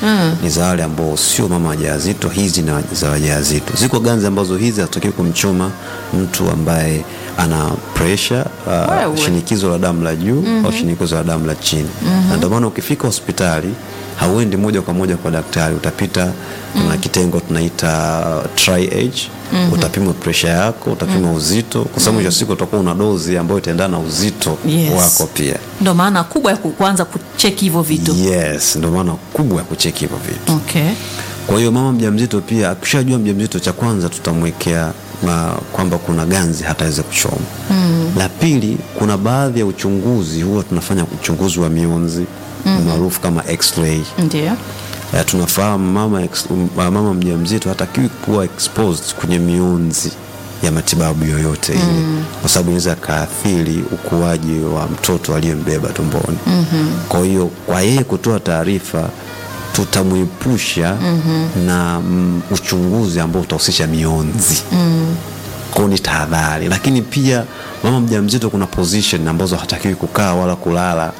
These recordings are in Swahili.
Mm. ni za wale ambao sio mama wajawazito, hizi ni za wajawazito. Ziko ganzi ambazo hizi hatakiwi kumchoma mtu ambaye ana pressure uh, Wewe. shinikizo la damu la juu au shinikizo la damu la chini na ndio maana ukifika hospitali hauendi moja kwa moja kwa daktari, utapita kuna kitengo tunaita triage utapima presha yako, utapima uzito, kwa sababu mwisho wa siku utakuwa una dozi ambayo itaendana na uzito Yes. wako pia. ndo maana kubwa ya ku- kuanza kucheki hivyo vitu Yes, ndio maana kubwa ya kucheki hivyo vitu. okay. Kwa hiyo mama mjamzito pia akishajua mjamzito, cha kwanza tutamwekea na kwamba kuna ganzi hataweza kuchoma. La pili, kuna baadhi ya uchunguzi huwa tunafanya uchunguzi wa mionzi maarufu kama x-ray. ndio Eh, tunafahamu mama, ex, um, mama mjamzito hatakiwi kuwa exposed kwenye mionzi ya matibabu yoyote ile kwa sababu inaweza kaathiri ukuaji wa mtoto aliyembeba tumboni. Kwa hiyo kwa yeye kutoa taarifa tutamwepusha na mm, uchunguzi ambao utahusisha mionzi kwao ni tahadhari, lakini pia mama mjamzito kuna position ambazo hatakiwi kukaa wala kulala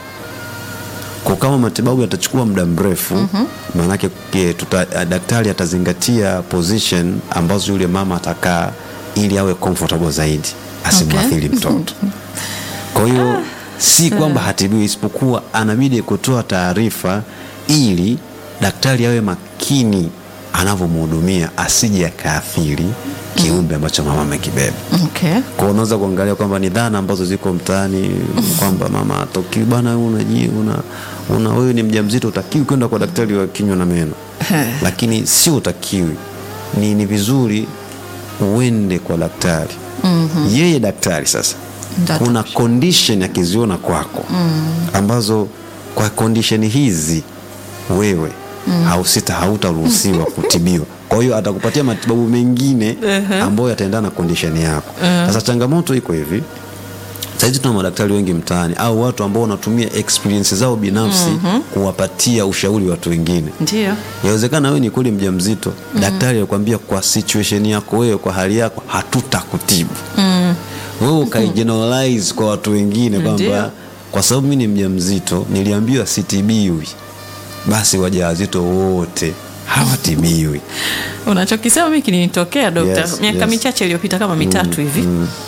kwa kama matibabu yatachukua muda mrefu maanake ke- tuta- daktari atazingatia position ambazo yule mama atakaa ili awe comfortable zaidi asimwathiri mtoto kwa hiyo si kwamba hatibiwi isipokuwa anabidi kutoa taarifa ili daktari awe makini anavyomhudumia asije akaathiri kiumbe ambacho mama amekibeba okay. kwa unaweza kuangalia kwamba ni dhana ambazo ziko mtaani kwamba mama atoki bana wewe unaji una, una wewe ni mjamzito utakiwi kwenda kwa daktari wa kinywa na meno lakini sio utakiwi ni, ni vizuri uende kwa daktari yeye daktari sasa Ndio kuna condition akiziona kwako ambazo kwa condition hizi wewe hausita hautaruhusiwa kutibiwa kwa hiyo atakupatia matibabu mengine ambayo yataendana na condition yako sasa changamoto iko hivi sahizi tuna madaktari wengi mtaani au watu ambao wanatumia experience zao binafsi kuwapatia ushauri watu wengine ndio yawezekana wewe ni kweli mjamzito daktari alikwambia kwa situation yako wewe kwa hali yako hatutakutibu wewe ukaigeneralize kwa watu wengine Ndio. kwamba kwa sababu mi ni mjamzito niliambiwa sitibiwi basi wajawazito wote hawatibiwi unachokisema mi kilinitokea dokta Yes, miaka yes. michache iliyopita kama mitatu hivi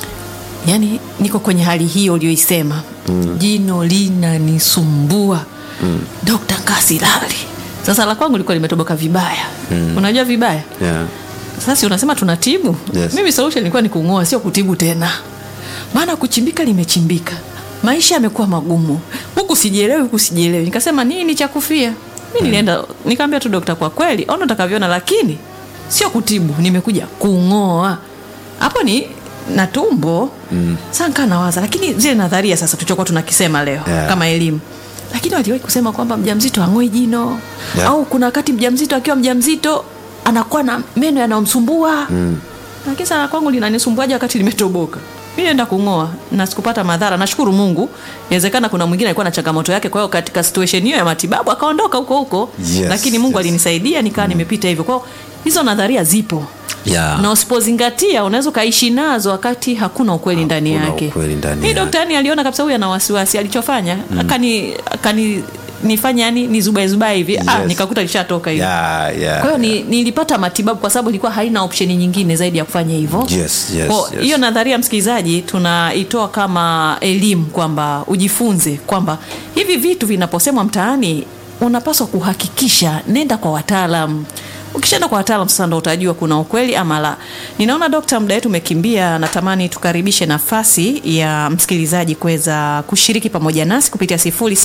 yaani niko kwenye hali hiyo uliyoisema jino linanisumbua dokta kasilali sasa la kwangu likuwa limetoboka vibaya unajua vibaya yeah. sasa unasema tunatibu Yes. mimi solution ilikuwa ni kung'oa sio kutibu tena maana kuchimbika limechimbika maisha yamekuwa magumu huku sijielewi huku sijielewi nikasema nini cha kufia mi nilienda nikaambia tu dokta kwa kweli ona utakavyoona lakini sio kutibu nimekuja kung'oa hapo ni na tumbo mm. saa nkaa nawaza lakini zile nadharia sasa tuchokuwa tunakisema leo Yeah. kama elimu lakini waliwahi kusema kwamba mjamzito ang'oi jino Yeah. au kuna wakati mjamzito akiwa mjamzito anakuwa na meno yanayomsumbua mm. lakini sana kwangu linanisumbuaje wakati limetoboka mi naenda kung'oa na sikupata madhara nashukuru mungu inawezekana kuna mwingine alikuwa na changamoto yake kwa hiyo katika situation hiyo ya matibabu akaondoka huko huko Yes, lakini mungu yes. alinisaidia nikawa nimepita hivyo kwao hizo nadharia zipo Yeah. na usipozingatia unaweza ukaishi nazo wakati hakuna ukweli ndani Hakuna yake ukweli ndani Hii yake. dokta yani aliona kabisa huyu ana wasiwasi alichofanya akani akani nifanya yani nizubae zubae hivi ah, Yes. nikakuta lishatoka hivi Yeah, yeah, kwa hiyo ni, nilipata matibabu kwa sababu ilikuwa haina opsheni nyingine zaidi ya kufanya hivyo Yes, yes, Kwa yes. hiyo nadharia msikilizaji tunaitoa kama elimu kwamba ujifunze kwamba hivi vitu vinaposemwa mtaani unapaswa kuhakikisha nenda kwa wataalam ukishaenda kwa wataalam sasa ndo utajua kuna ukweli ama la ninaona dokta muda wetu umekimbia natamani tukaribishe nafasi ya msikilizaji kuweza kushiriki pamoja nasi kupitia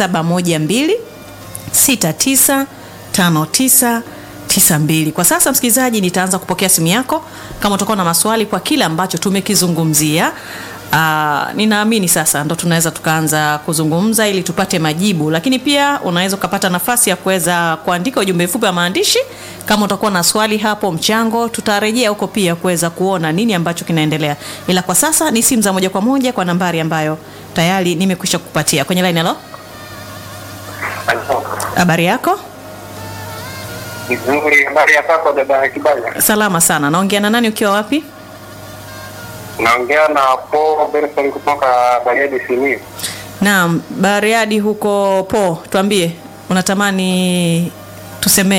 0712 695992 kwa sasa msikilizaji nitaanza kupokea simu yako kama utakuwa na maswali kwa kile ambacho tumekizungumzia Uh, ninaamini sasa ndo tunaweza tukaanza kuzungumza ili tupate majibu lakini pia unaweza ukapata nafasi ya kuweza kuandika ujumbe mfupi wa maandishi kama utakuwa na swali hapo mchango tutarejea huko pia kuweza kuona nini ambacho kinaendelea ila kwa sasa ni simu za moja kwa moja kwa nambari ambayo tayari nimekwisha kupatia kwenye line halo habari yako Nzuri, habari ya kwako dada ya Kibaya? salama sana naongea na nani ukiwa wapi Naongea na Paul Benson kutoka Bariadi Simiyu. naam bariadi huko po tuambie unatamani tusemee